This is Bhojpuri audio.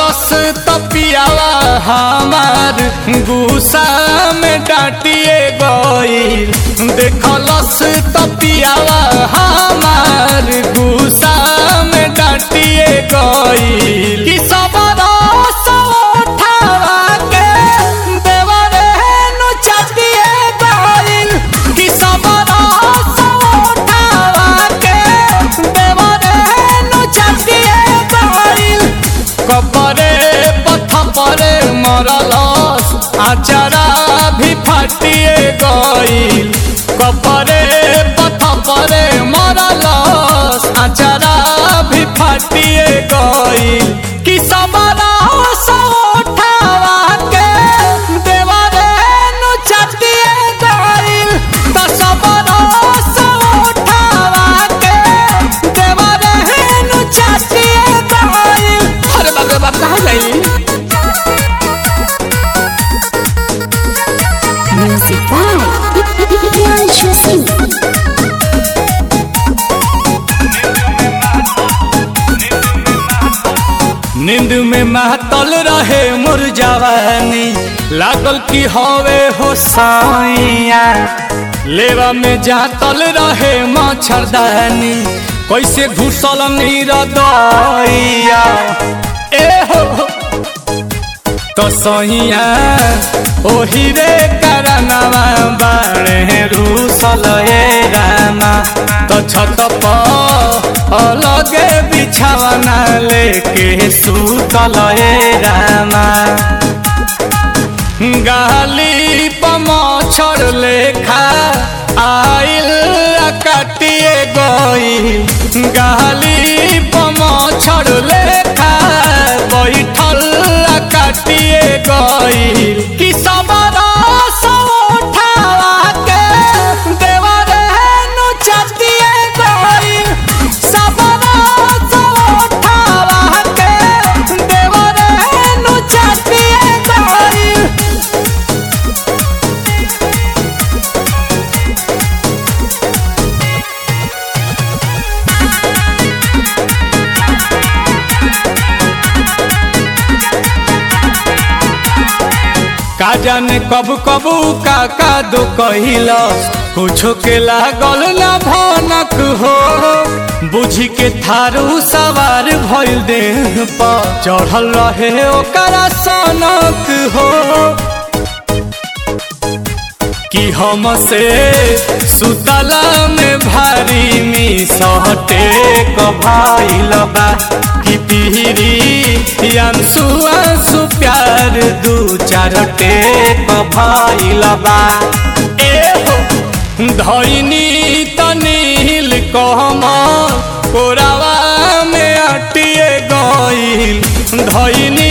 देखलस तपियावा हमार गुस्सा में डांटिए गईल देखलस तपियावा हमार गुस्सा में डांटिए गईल कि सब रस उठावा के देवरे नु चटिए गईल कि सब रस उठावा के देवरे नु चटिए गईल कपरे पथ परे मरलस आचारा भी फाटिए गईल कपरे पथ परे मरलस आचारा भी फाटिए गईल कि सबरा उठावा के देवरे नु चटिए गईल त सबरा उठावा के देवरे नु चटिए गईल अरे बाप रे बाप कहाँ गई Music by Priyanshu Singh. नींद में महतल रहे मोर जवानी लागल की हवे हो साइया लेवा में जातल रहे मच्छरदानी कैसे घुसल नीर दैया ए हो तो सहिया ओही रे करनवा बाणे रूसल ए रामा तो छत पर अलगे बिछावना लेके सुतल ए रामा गाली पमछर लेखा आइल आ काटिए गई गाली पमछर लेखा बैठल आ काटिए गई कि सबरा उठावा के देवरे नु चटिए गई सबरा उठावा के देवरे नु चटिए गई का जाने कब कबू का का दो कहिलस कुछो के लागल ना भनक हो बुझी के थारू सवार भइल देह पर चढ़ल रहे ओकरा सनक हो कि हम से सुतला में भारी मी सहटे कभाइल बा कि पीरी अंसु अंसु प्यार दू चार टेक भाइल बा ए हो धैनी तनील कहम कोरावा में अटिए गईल धैनी